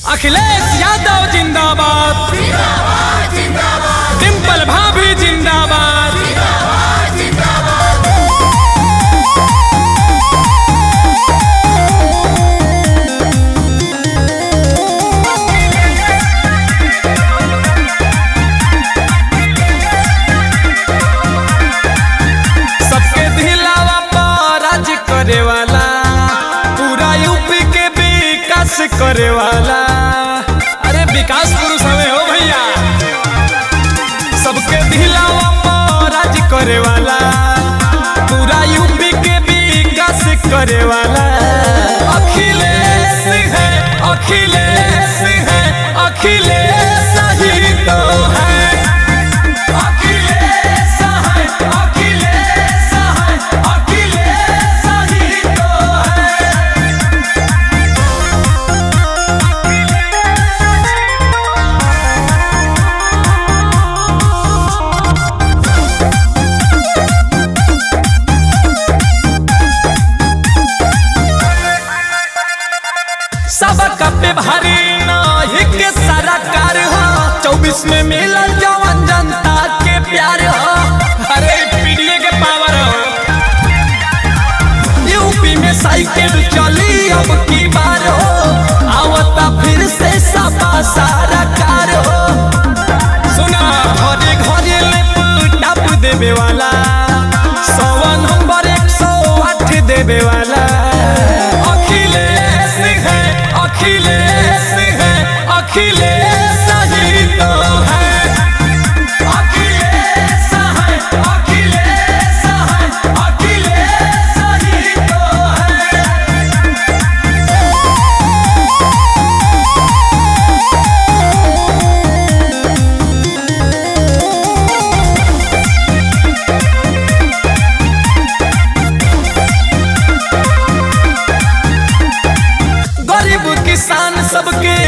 अखिलेश यादव जिंदाबाद डिम्पल भाभी जिंदाबाद सबके दिलावा पर राज करे वाला पूरा यूपी के विकास करे वाला अरे विकास पुरुष हमें हो भैया सबके दिलावा पर राज करे वाला पूरा यूपी के विकास करे वाला अखिलेश है अखिलेश है अखिलेश ही तो है अखिलेश है अखिलेश है अखिलेश ही तो है सबका पे भारी नाही के सारा कार हो चौबीस में मिलल जवन जनता के प्यार हो अरे पीडीए के पावर हो यूपी में साइकिल चली अब की बार हो आवता फिर से सपा सारा कार हो सुना घरे घरे लैपटॉप देवे वाला सौ नंबर एक सौ आठ देवे वाला अखिलेश है अखिलेश है अखिलेश ही तो है अखिलेश है अखिलेश है अखिलेश ही तो है गरीब किसान सबके